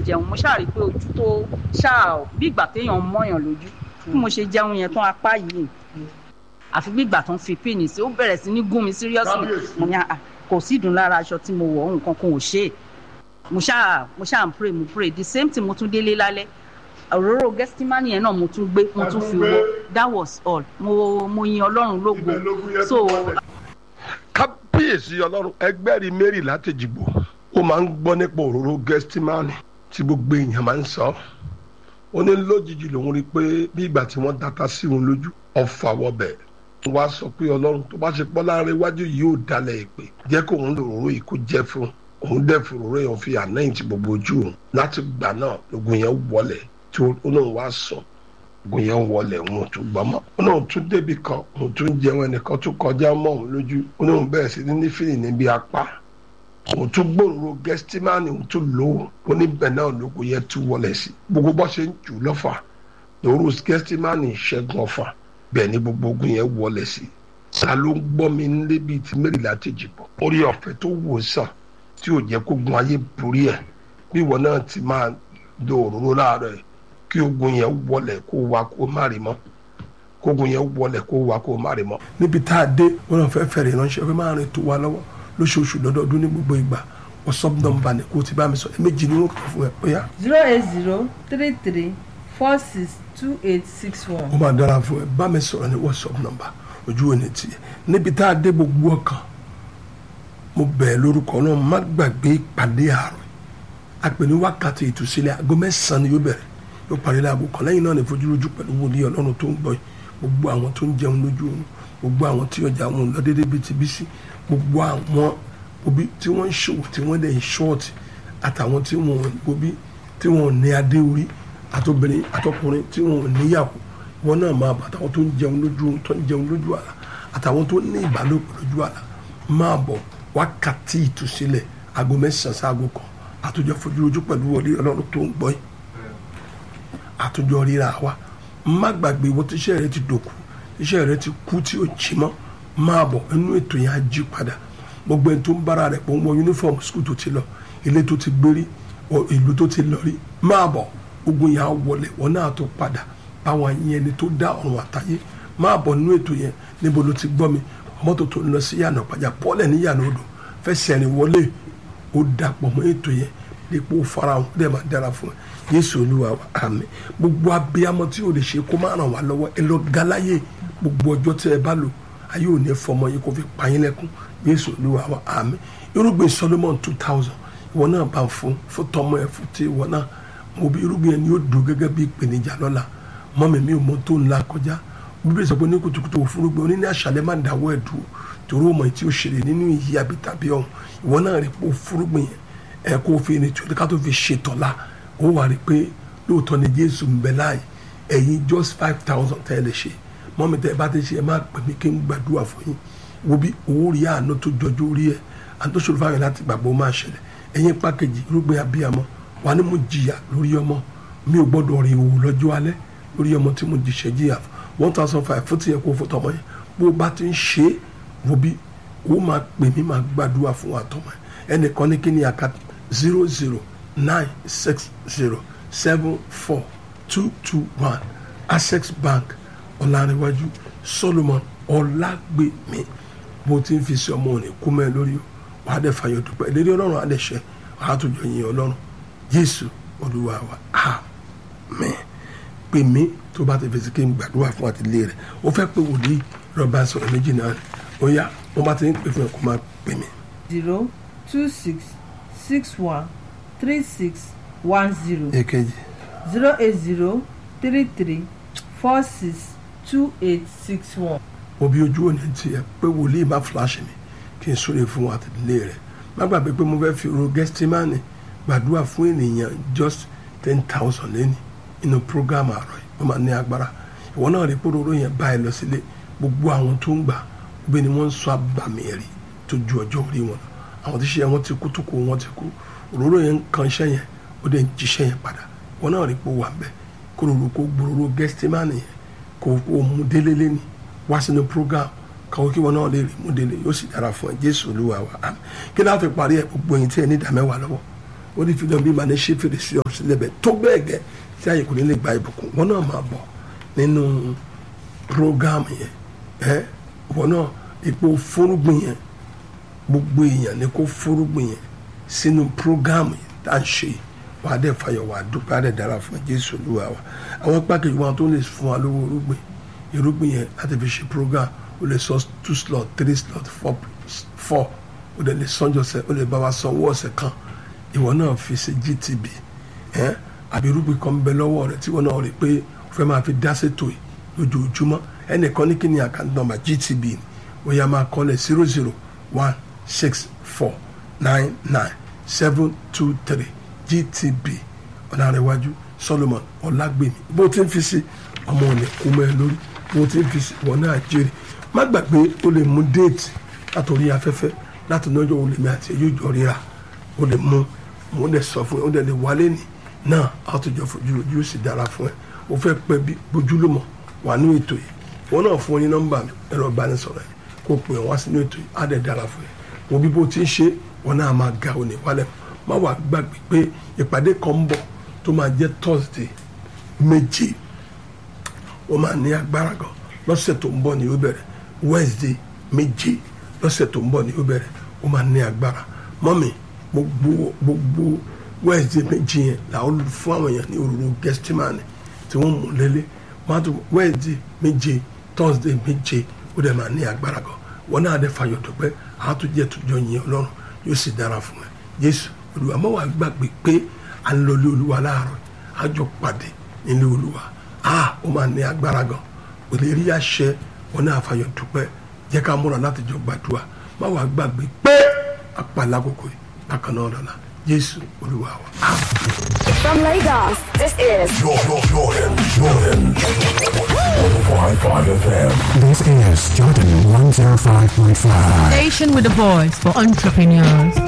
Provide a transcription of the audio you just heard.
jẹun mo ṣáà rí i pé ojú tó ṣáà bí ìgbà téèyàn mọ́yàn lójú bí mo ṣe jẹun yẹn tán apá yìí àfi bí ìgbà tó ń fi píìnì sí ó bẹ̀rẹ̀ sí ní gún mi seriously mo ní à kò sí ìdùn lára aṣọ tí mo wọ̀ nǹkan kan ò ṣe é mo ṣáà mo ṣáà ń pray mo pray the same thing mo tún délé lálẹ́ òróró gẹ́sítímánì yẹn náà mo tún gbé mo tún fi wọ that was all mo mo yin ọlọ́run lógo so kábíyèsí ọlọ́run ẹgbẹ́rì mary látẹ̀jìgbò ó máa ń gbọ́ nípa òróró gẹ́stímánì tí gbogbo èèyàn máa ń sọ ó ní lójijì lòun rí i pé bí ìgbà tí wọ́n dáta sí òun lójú ọ̀fà wọbẹ̀ wá sọ pé ọlọ́run tó bá ṣe pọ́ láàrin iwájú yìí ò dalẹ̀ ìpè jẹ́ kó òun lòróró yìí kó jẹ́ fún òun dẹ̀ fòróró yẹn fi ànáyìn ti gbogbo ojú òun láti gbà náà lógun yẹn wọlẹ̀ tí olóhùn wá sọ ogun yẹn wọlẹ̀ òun ò tún gbọ́ mọ́ olóhùn tún débi kan òun tún jẹun ẹnìkan tún kọjá mọ́ òun lójú olóhùn bẹ̀rẹ̀ sí ní fìlì níbi apá òun tún gbòòrò gẹ́stímánì òun tún lò ó oníbẹ̀ náà lógun yẹn tún wọlẹ̀ sí gbogbo bọ́ ṣe ń jù lọ́fà lòrú gẹ́stímánì ṣẹ́gun ọ̀fà bẹ́ẹ̀ ni gbogbo ogun yẹn wọlẹ̀ sí ta ló ń gbọ́ mi nílé bíi ti mẹ́rìnlá tèjì bọ̀ orí ọ̀fẹ́ tó wò sàn tí ò jẹ́ kó gun ayé borí ẹ̀ bí ìwọ náà ti máa do òróró láàárọ̀ ẹ̀ kí ogun yẹn wọlẹ̀ kó wa kó má rí mọ́ kó ogun yẹn wọlẹ̀ kó wa kó má rí mọ́. níbi tá a dé wọn náà fẹ́ẹ́ fẹ́rẹ̀ ránṣẹ́ fẹ́ máa rìn tó wa lọ́wọ́ lóṣooṣù lọ́dọọdún ní gbogbo ìgbà wọ́sọ́p nọ́mbà ni kó o ti bá mi sọ méjì ni wọ́n kọ́ fún ẹ bóyá. zero eight zero three three four six two eight six one. ó máa dára fún ẹ bá mi sọ̀rọ̀ ní wọ́sọ́p nọ́mbà ojú ò ní tiẹ̀ níbi tá a dé gbogbo ọkàn mo bẹ̀ẹ́ lórúkọ náà má gbàgbé ìpàdé àárọ̀ àpè ní wákàtí ìtúsílẹ̀ aago mẹ́sàn-án ni yóò bẹ̀rẹ̀ yóò parí láago kan lẹ́yìn náà ní fojúrojú pẹ̀lú wòlíì ọlọ́run tó ń gbọ́ yìí gbogbo àwọn tó ń jẹun lójú oorun gbogbo àwọn tí ọjà wọn lọ déédéé bíi ti bí sí gbogbo àwọn òbí tí wọ́n ń ṣòwò tí wọ́n dẹ̀ ń ṣọ́ọ̀tì àtàwọn tí wọ́n òbí tí wọ́n ní adé orí àtobìnrin àtọkùnrin tí wọ́n níyàwó wọn náà máa bọ̀ àtàwọn tó ń jẹun lójú oorun tó ń jẹun lójú àlá àtàwọn tó ní ìbálòpọ̀ lójú àlá máa bọ̀ wákàtí ìtúsílẹ̀ aago mẹ́sàn-án sáago kan àtúnjọ fojúrojú pẹ̀lú wọlé ọlọ́run tó ń gbọ́ yìí àtúnjọ ríra wa má gbàgbé ìwọ tíṣẹ́ rẹ ti dòkú tíṣẹ́ rẹ ti kú tí ó jí mọ́ máa bọ̀ inú ètò yẹn á jí padà gbogbo ẹni tó ń bára rẹ̀ pọ̀ ń wọ yúnífọ̀mù skul tó ti lọ ilé tó ti gbérí ìlú tó ti lọ rí máa bọ̀ gbogbo yẹn á wọlé wọn náà tó padà báwọn yẹn ni tó dá ọ̀run àtayé máa bọ̀ nínú ètò yẹn níbo ló ti gbọ́ mi mọ́tò tó ń lọ sí yànnà pàjá pọ́lẹ̀ ní yànnà odò fẹsẹ̀ rìn wọlé ó dàpọ̀ mọ́ ètò yẹn dípò farahàn dẹ̀ máa dára fún ẹ yéésù olúwa wa àmín gbogbo abiyamọ tí o lè ṣe kó má ràn wá lọ́wọ́ ẹ lọ galaye gbogbo ọjọ́ tí ẹ bá lò ayé ò ní fọmọ yìí kó fi pààyàn lẹ́kún yéésù olúwa wa àmín irúgbìn solomon two thousand ìwọ náà bá ń fún fún tọmọ ẹ fún ti ìwọ náà mo bí irúgbìn yẹn ni yóò dùn gẹ́gẹ́ bí ìpèníjà lọ́la mọ́mi mi ò mọ tó ń la kọjá bíbélì sọ pé ní kùtùkùtù òfurufú oní ní àṣálẹ́ má dáwọ́ ẹ̀ dùn torí ọmọ tí ó ṣẹlẹ̀ nínú ìyí àbí tàbí ọ̀hún ìwọ náà rí pé òfurufú yẹn ẹ kó fi ní tí ká tó fi ṣètọ́lá ó wà rí pé lóòótọ́ ni jésù ń bẹ láàyè ẹ̀yin just five thousand tẹ́ ẹ lè ṣe mọ́mi tẹ́ ẹ bá ti ṣe ẹ má pè mí kí n gbàdúrà fún yín wo bí owó rí àánú tó jọjú orí ẹ àti tó ṣòro fáwọn láti gbàgbọ́ máa ṣẹlẹ̀ ẹ̀yin pákéjì irúgbìn abiyamọ wà ní mo jìyà lórí ọmọ mi ò gbọ́dọ̀ rìn òwò lọ́jọ́ alẹ́ lórí ọmọ tí mo jìṣẹ́ jìyà one thousand five fún tiẹ̀ kó fún tọmọ yẹn bó bá ti ń ṣe é wo bí ó máa pè mí máa gbàdúrà fún wa tọmọ yẹn ẹnìkan ní kí ni àkàtà zero zero nine six zero seven four two two one access bank ọ̀làníwájú solomon ọ̀làgbèmí bó ti ń fi sí ọmọ òní kú mẹ́ lórí wàá dẹ̀ fàyọ̀ dúpẹ́ ìlérí ọlọ́run á dẹ̀ ṣẹ wàá tó jọ yin ọlọ́run jésù olúwa wa àmín pè mí tó bá ti fèsì kí n gbàdúrà fún àtìlé rẹ̀ ó fẹ́ pé wòlíì rọ̀bà sọ̀rọ̀ méjì náà ó yá wọ́n bá ti ń pè fún ẹ̀ kó máa pè mí. zero two six six one three six one zero èkejì zero eight zero three three four six two eight six one. òbí ojú òní tiẹ̀ pé wòlíì má fúláṣì mi kí n súre fún àtìlé rẹ̀ má gbàgbé pé mo fẹ́ fi ro gẹ́stímánì gbàdúrà fún ènìyàn just ten thousand lẹ́ni inú program àárọ̀ yìí wọ́n máa ní agbára ìwọ náà rí pòròró yẹn báyìí lọ sílé gbogbo àwọn tó ń gbà gbé ni wọ́n ń sọ àbàmì ẹ̀rí tó ju ọjọ́ orí wọn lọ àwọn tí ṣe wọn ti kú tó kú wọn ti kú òróró yẹn ń kan iṣẹ́ yẹn ó dẹ̀ ń jíṣẹ́ yẹn padà ìwọ náà rí pò wà ń bẹ̀ kó rorò kó gbòòrò gẹ́sítímánì yẹn kó kó mú délé lẹ́ni wá sínú program káwọn kí wọn náà lè rí mú délé yóò sì dára fún ẹ jésù olúwa wa àmín kí náà fi parí ẹ gbogbo yìí tí ẹ ní ìdámẹ́wàá lọ́wọ́ ó ní fi náà bí màá ní ṣe fèrèsé ọ̀rọ̀ sílẹ̀ bẹ́ẹ̀ tó bẹ́ẹ̀ gẹ́ tí àyè kò ní lè gba ìbùkún wọn náà máa bọ̀ nínú prógámù yẹn ẹ wọn náà ipò fúrúgbìn yẹn gbogbo èèyàn ni kó fúrúgbìn yẹn sínú prógámù yẹn tá à ń ṣe wà á dẹ̀ fàyọ̀ wà á dúpẹ́ á dẹ̀ dára fún jésù olúwa wa àwọn pákẹ́jì wọn tó lè fún wa lówó irúgbìn irúgbìn yẹn láti fi ṣe prógámù o lè sọ two slot three slot four four o lè lè sanjọ sẹ o lè bá wa sanwó ọ̀sẹ̀ kan ìwọ náà fi ṣe gtb ẹ àbí irúgbìn kan bẹ lọ́wọ́ rẹ tí ìwọ náà rí pé o fẹ́ máa fi dá ṣètò yìí lójoojúmọ́ ẹnìkan ní kí ni àkáǹtì nọ́mbà gtb ni ó yá máa kọ́lẹ̀ zero zero one six four nine nine seven two three gtb ọ̀nàrẹ̀wájú solomon ọ̀làgbèmí bó ti ń fi sí ọmọ òní kú mọ́ ẹ lórí bó ti ń fi sí ìwọ náà jèrè má gbàgbé o lè mú déètì látòrí afẹ́fẹ́ láti lọ́jọ́ o lè mi àti ẹ̀yọ́ ìjọ ríra o lè mú mo lè sọ fún ẹ o lè lè wálé ní náà a tó jọ fojú ojú sì dára fún ẹ o fẹ́ pẹ́ bí bójúlùmọ̀ wà ní ètò yìí wọn náà fún ọ ní nọ́mbà mi ẹ̀rọ ìbánisọ̀rọ̀ yìí kó pè wá sínú ètò yìí á dẹ̀ dára fún ẹ wo bí bó ti ń ṣe wọn náà máa ga òní wálẹ̀ má wàá gbàgbé pé ìpàdé kan ń bọ̀ tó máa jẹ́ Thursday méje wọ́n máa ní agbára gan lọ́sẹ̀ tó ń bọ̀ ni ó bẹ̀rẹ̀ Wednesday méje lọ́sẹ̀ tó ń bọ̀ ni ó bẹ̀rẹ̀ ó máa ní agbára mọ́mì gbogbo gbogbo Wednesday méje yẹn làwọn fún àwọn èèyàn ní òróró gẹ́stímánì tí wọ́n mú lélẹ̀ wọ́n á tún Wednesday méje Thursday méje ó dẹ̀ máa ní agbára gan wọn náà dẹ̀ fàyọ̀ dùpẹ́ àtúnjẹ́ tùjọ́ yẹn ọlọ́run yóò sì dára fún ẹ Jésù olúwa má wàá gbàgbé pé à ń lọ ilé olúwa láàárọ̀ àjọ pàdé nílé olúwa a ó máa ní agbára gan kò lè rí àṣẹ wọn náà fàyọ̀ dúpẹ́ jẹ́ ká múra láti jọ gbàdúrà má wàá gbàgbé pé apàlà àkókò yìí bákan náà lọ́la Jésù olúwa wa. From Lagos, this is Jordan, Jordan, Jordan. 105.5 FM. This is Jordan 105.5. Station with a voice for entrepreneurs.